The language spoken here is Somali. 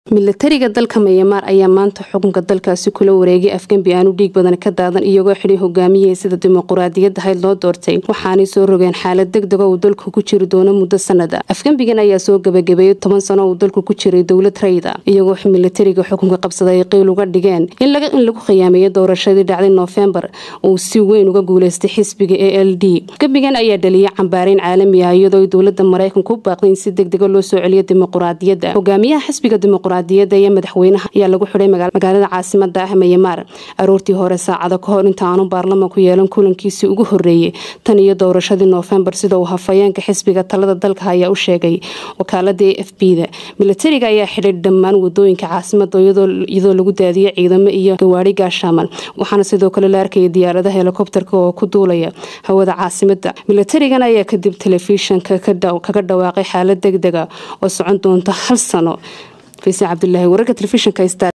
milatariga dalka mayamaar ayaa maanta xukunka dalkaasi kula wareegay afgembi aanu dhiig badan ka daadan iyagoo xidhay hogaamiyihii sida dimuquraadiyadda hayd loo doortay waxaanay soo rogeen xaalad degdega uu dalku ku jiri doono muddo sanada afgembigan ayaa soo gabagabeeyey toban sano uu dalku ku jiray dowlad rayda iyagoo milatariga xukunka qabsaday ay qiil uga dhigeen in lagu khiyaameeyo doorashadii dhacday noofembar uu si weyn uga guuleystay xisbiga a l d afgembigan ayaa dhaliyay cambaareyn caalami ah iyadoo dowlada maraykanku u baaqday in si degdega loo soo celiyo dimuquraadiyadda hogaamiyaha xisbiga dimuquraadiyadda iyo madaxweynaha ayaa lagu xidhay magaalada caasimada ah mayamaar aroortii hore saacado ka hor inta aanu baarlamanku yeelan kulankiisii ugu horeeyey tan iyo doorashadii noofembar sida uu hafayeenka xisbiga talada dalka ayaa u sheegay wakaalada a f b da milatariga ayaa xidhay dhammaan wadooyinka caasimada iyadoo lagu daadiyay ciidamo iyo gawaari gaashaaman waxaana sidoo kale la arkayay diyaaradaha helikobterka oo ku duulaya hawada caasimada milatarigan ayaa kadib telefishanka kaga dhawaaqay xaalad degdega oo socon doonta hal sano faysal cabdulaahi wararka telefishinka